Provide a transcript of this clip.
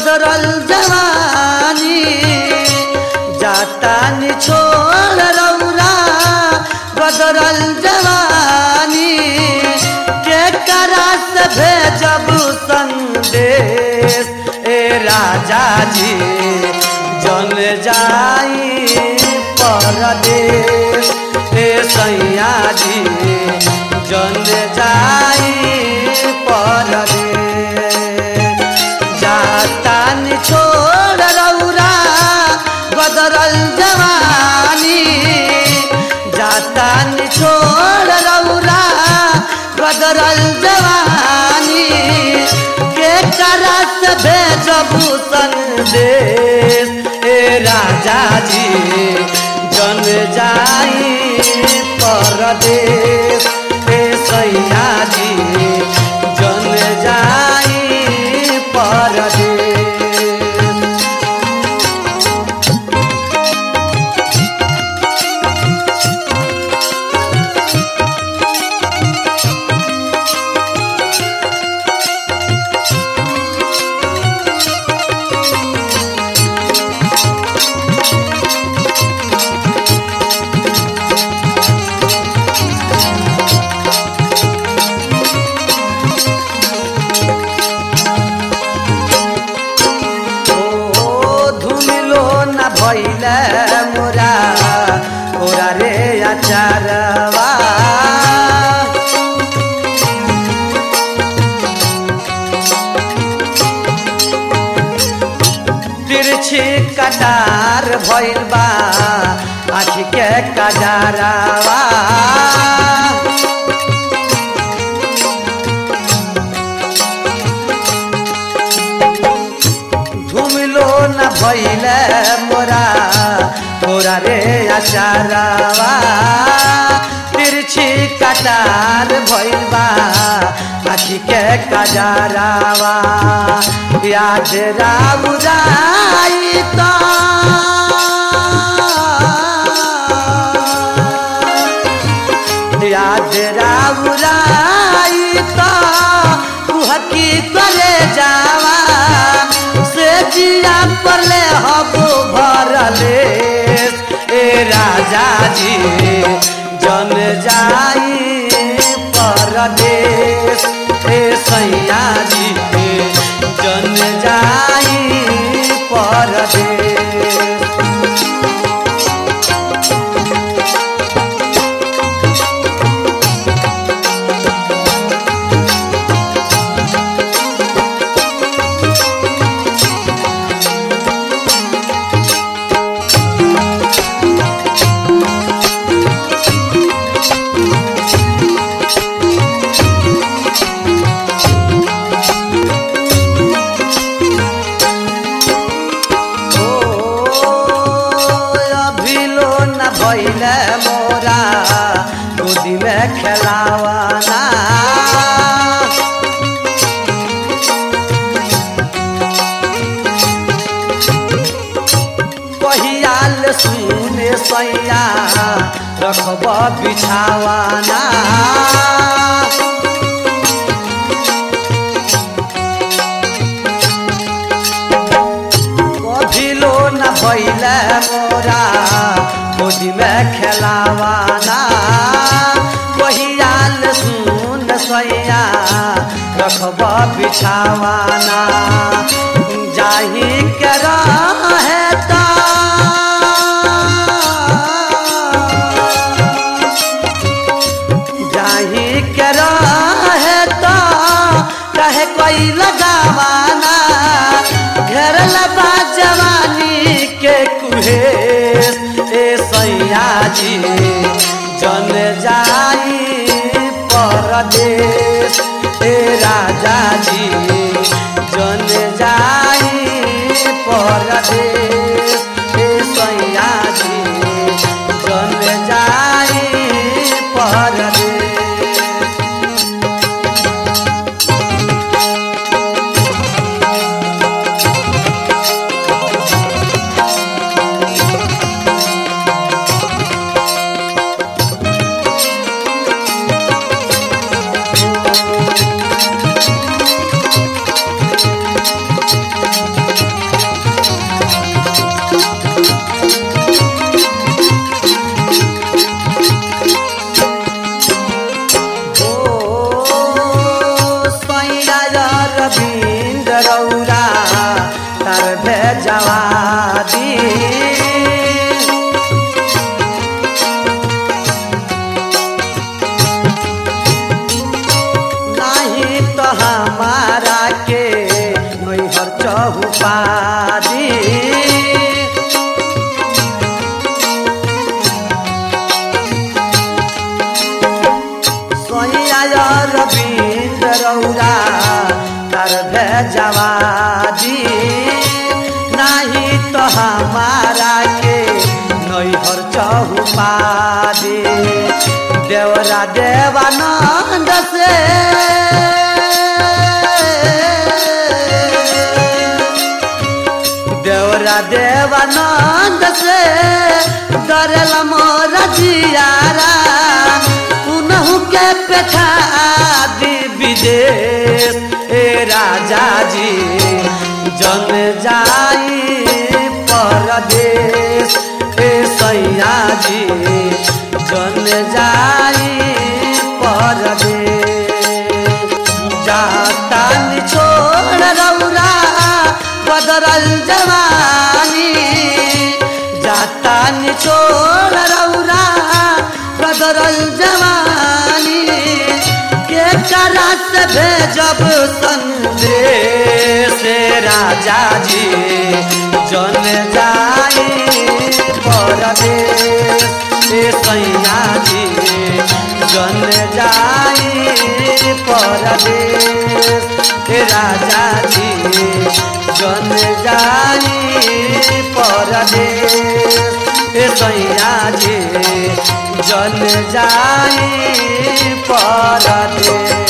गदरल जवानी जाता नि छोड़ रौरा गदरल जवानी के करा से भेजब संदेश ए राजा जी जन जाई परदेश ए सैया जी जन जाई परदेश जाता नि छोड़ रौरा बदरल जवानी जाता नि छोड़ रौरा बदरल जवानी के करत भेजबू संदेश ए राजा जी जन जाई परदेश ए सैया जी जन जाई परदेश ओ धुमिलो न भैले मोरा ओरा रे अचारवा तिरछी कटार भइल बा आँखी के कजारावा घुमलो न भैले मोरा मोरा रे अचारावा तिरछी कटार भैलबा आखी के कजारावा याद राउराई तो याद राउराई तो कुहकी करे जावा से जिया पले हबो भरले ए राजा जी जन जाई परदेश ए सैया जी जन जाई परदेश अभिलो न भैले मोरा गोदी में खेलावाना कहियाल सुने सैया रखब बिछावाना कभिलो न भैले मोरा गोदी में खेलावाना कहियाल सुन सैया रखब बिछावाना जाही के रहे ता जाही के रहे तो कहे कोई लगावाना घर लबा जवानी के कुहेस ए सैया जी जन जाई परदेश ए राजा जी जन जाई कर भेजवा दी नहीं तो हमारा के नैहर चहुपा दी सोया रविंद रौरा कर भेजवा दी नहीं तो हमारा के नैहर चहुपा दी देवरा देवानंद से देवरा देवानंद से डरल मोर जियारा उनहु के पेठा दी विदेश ए राजा जी जन जाई परदेश ए सैया जी जन जाई परदेश जाता छोड़ रौरा बदरल जवानी जाता छोड़ रौरा बदरल जवानी के करा से भेजब संदेश राजा जी जन जाई परदेश ए सैया जी जन जाई परदेश ए राजा जी जन जाई परदेश ए सैया जी जन जाई परदेश